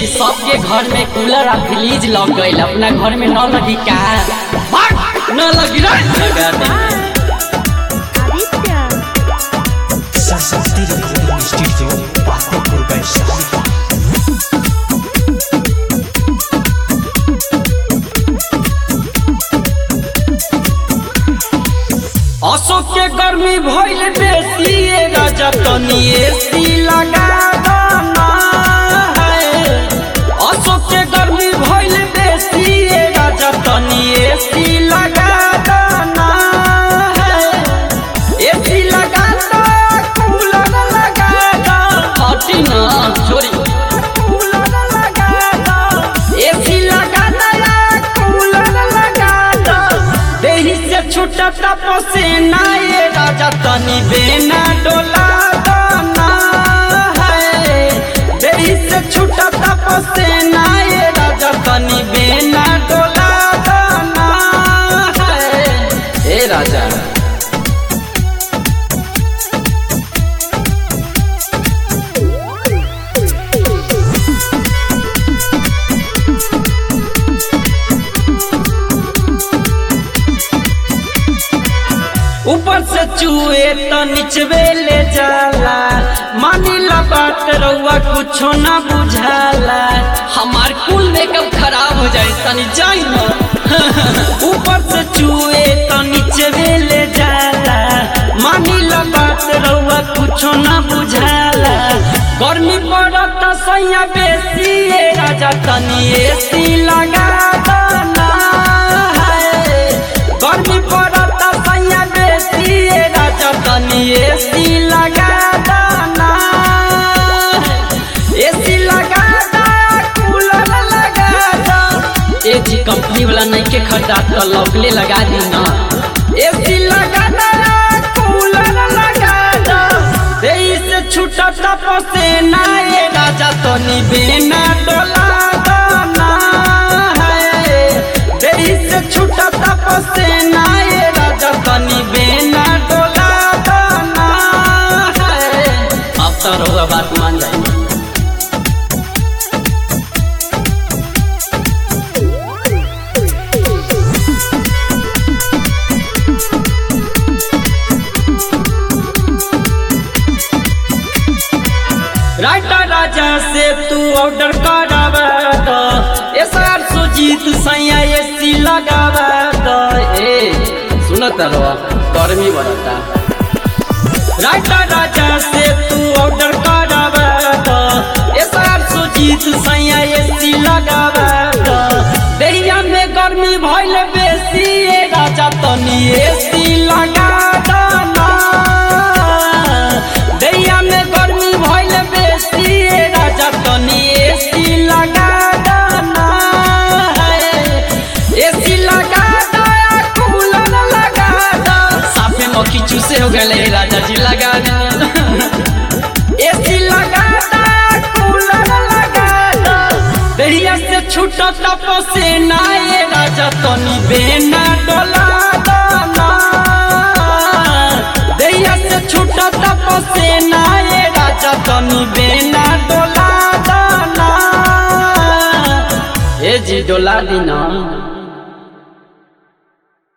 जी सबके घर में कूलर आ फ्रिज लग गईल अपना घर में न लगी का भाग, न लगी रे लगा दे आदित्य सरस्वती रिकॉर्डिंग स्टूडियो पातेपुर वैशाली अशोक के गर्मी भइल बेसी ए राजा तनी एसी लगा दाना है अशोक के गर्मी भइल बेसी ए राजा तनी एसी लगा दाना है एसी लगा दो कूलर लगा दो हटी ना छोरी कूलर लगा दो एसी लगा दो या कूलर लगा दो देही से छूटा पसीना ये राजा तनी बेना डोला दाना है देही से छूटा पसीना ये राजा तनी बेना डोला दाना है ए राजा ऊपर से चूहे तो निचवे ले जाला मानिला बात रउआ कुछो ना बुझाला हमार कुल मेकअप खराब हो जाए तनी जाई ना ऊपर से चूहे तो निचवे ले जाला मानिला बात रउआ कुछो ना बुझाला गर्मी पड़त सैया बेसी ए राजा तनी एसी लगा दाना है गर्मी पड़त सैया बेसी ए राजा तनी एसी लगा दाना एसी लगा दा कूलर लगा दा ए जी कंपनी वाला नहीं के खरीदा तो लवली लगा दी ना एसी लगा दा कूलर लगा दा देही से छूटा पसेना ए राजा तनी बिना डोला दाना है देही से छूटा पसेना ए राजा तनी बिना डोला दाना है अब तो रउआ बात मान जाएंगे राइटर राजा से तू ऑर्डर करावा दो एसआर सुजीत सैया एसी लगावा दो ए सुनत रहो गर्मी बढ़ता राइटर राजा से तू ऑर्डर करावा दो एसआर सुजीत सैया एसी लगावा दो देहिया में गर्मी भइल बेसी ए राजा तनी एसी लगा दाना दैया में गर्मी भइल बेसी ए राजा तनी एसी लगा दाना है एसी लगा दा कूलर लगा दा साफे मक्खी चूसे हो गए राजा जी लगा दा एसी लगा दा कूलर लगा दा दैया से छूटा पसीना ए राजा तनी बेना डोला दाना दैया से छूटा पसीना ए राजा तनी बेना डोला दाना ए जी डोला दीना